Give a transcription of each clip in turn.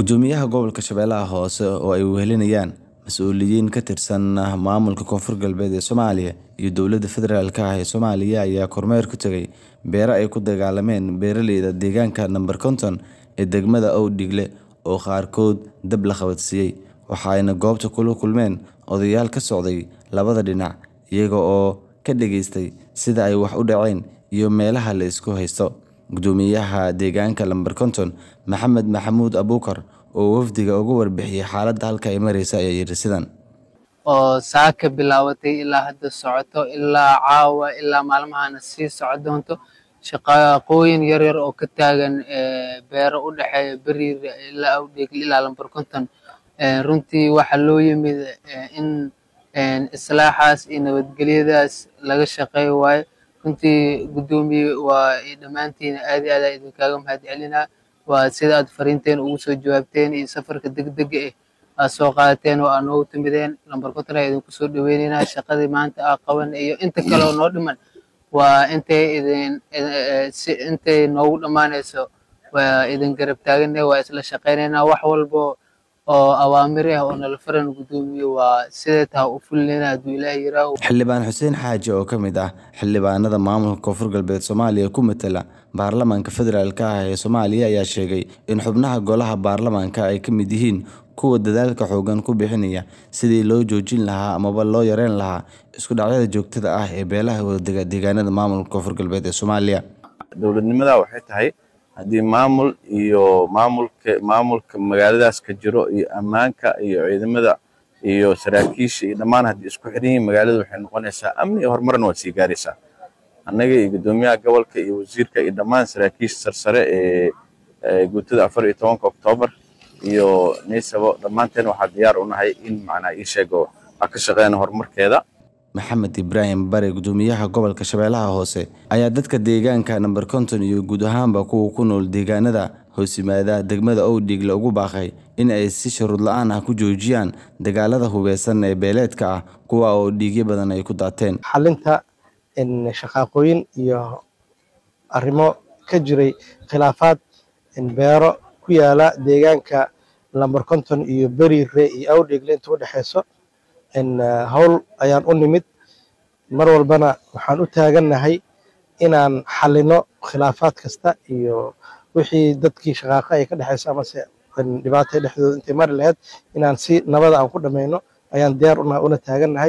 Gudoomiyaha Gobolka Shabeellaha Hoose oo ay wehelinayaan mas'uuliyiin ka tirsan maamulka Koonfur Galbeed ee Soomaaliya iyo dowladda federaalk ah ee Soomaaliya ayaa kormeer ku tagay beero ay ku dagaalameen beeraleyda deegaanka nambar konton ee degmada Owdhigle oo qaarkood dab la qabadsiiyay. Waxa ayna goobta kula kulmeen odayaal ka socday labada dhinac, iyaga oo ka dhageystay sida ay wax u dhaceen iyo meelaha la isku haysto. Gudoomiyaha deegaanka nambar konton, Maxamed Maxamuud Abuukar, oo wafdiga uga warbixiyay xaaladda halka ay marayso ayaa yidhi sidan. oo saaka bilaabatay ilaa hadda socoto ilaa caawa ilaa maalmahana sii soco doonto shaqooyin yaryar oo ka taagan beero u dhexeeya beriir ilaa awdheegle ilaa lambar konton runtii waxaa loo yimid in islaaxaas iyo nabadgelyadaas laga shaqeeyo waaye runtii gudoomiye waa dhammaantiin aad iyo aad aan idinkaaga mahadcelinaa waa sida aad fariinteen ugu soo jawaabteen iyo safarka degdega eh aad soo qaadateen oo aad noogu timideen lambar konton ayaa idinku soo dhaweyneynaa shaqadii maanta aa qaban iyo inta kale oo noo dhiman waa intay idin intay noogu dhammaanayso waa idin garab taagane waa isla shaqeyneynaa wax walbo oo awaamir ah oo nala faran gudoomiye waa sidee taha u fulinayna hadduu ilaahay yiraaho Xildhibaan Xuseen Xaaji oo ka mid ah xildhibaanada maamulka Koonfur Galbeed Soomaaliya ku matala baarlamaanka federaalk ah ee Soomaaliya ayaa sheegay in xubnaha golaha baarlamaanka ay ka mid yihiin kuwa dadaalka xooggan ku bixinaya sidii loo joojin lahaa amaba loo yareyn lahaa isku dhacyada joogtada ah ee beelaha wadaaga deegaanada maamulka Koonfur Galbeed ee Soomaaliya. dowladnimada waxay tahay haddii maamul iyo maamulka maamulka magaaladaas ka jiro iyo ammaanka iyo ciidamada iyo saraakiisha iyo dhammaan haddii isku xiran yihiin magaalada waxay noqonaysaa amni iyo horumarna waad sii gaaraysaa annaga iyo guddoomiyaha gobolka iyo wasiirka iyo dhammaan saraakiisha sarsare ee guutada afar iyo tobanka oktoobar iyo naysabo dhammaanteen waxaa diyaar u nahay in macnaa ii sheego aan ka shaqeyna horumarkeeda Maxamed Ibraahim Bare gudoomiyaha gobolka Shabeellaha Hoose ayaa dadka deegaanka nambar konton iyo guud ahaanba kuwa ku nool deegaanada hoos yimaada degmada Owdhigle ugu baaqay in ay si shuruud la'aan ah ku joojiyaan dagaalada hubeysan ee beeleedka ah kuwa oo dhiigyo badan ay ku daateen. xalinta shaqaaqooyin iyo arrimo ka jiray khilaafaad beero ku yaala deegaanka lambar konton iyo beriire iyo awdheegle inta u dhexeyso howl ayaan u nimid mar walbana waxaan u taagannahay inaan xalino khilaafaad kasta iyo wixii dadkii shaqaaqa ay ka dhexeyso amase dhibaata dhexdooda intay mari lahayd inaan si nabada aan ku dhammayno ayaan diyaar una taagannahay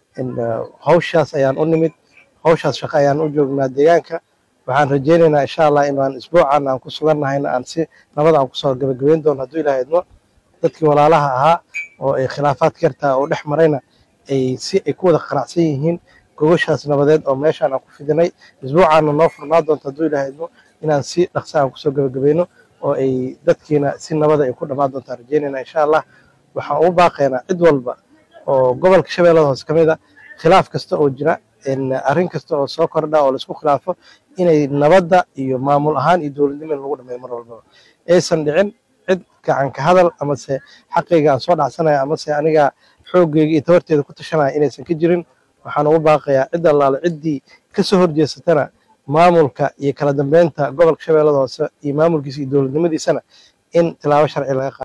hawshaas ayaan u nimid hawshaas shaqo ayaan u joognaa deegaanka waxaan rajeynaynaa insha allah inaan isbuucan aan ku sugannahayna aan si nabada aan kusoo gabagabeyn doono hadduu ilaaha idmo dadkii walaalaha ahaa oo ay khilaafaad kartaa oo dhex marayna ay si ay ku wada qanacsan yihiin gogoshaas nabadeed oo meeshaan aan ku fidinay isbuucaana noo furnaa doonto hadduu ilaaha idmo inaan si dhaqsa aan kusoo gabagabayno oo ay dadkiina si nabada ay ku dhammaan doontaan rajeynayna insha allah waxaan u baaqaynaa cid walba oo gobolka shabeellada hoose ka mid a khilaaf kasta oo jira arrin kasta oo soo kordha oo laisku khilaafo inay nabadda iyo maamul ahaan iyo dowladnimo in lagu dhameeyo mar walbaba aysan dhicin cid gacan ka hadal amase xaqayga aan soo dhacsanaya amase aniga xooggeyga iyo tabarteeda ku tashanaya inaysan ka jirin waxaan ugu baaqayaa cid allaale ciddii kasoo horjeesatana maamulka iyo kala dambeynta gobolka shabeellada hoose iyo maamulkiisa iyo dowladnimadiisana in tilaabo sharci laga qaado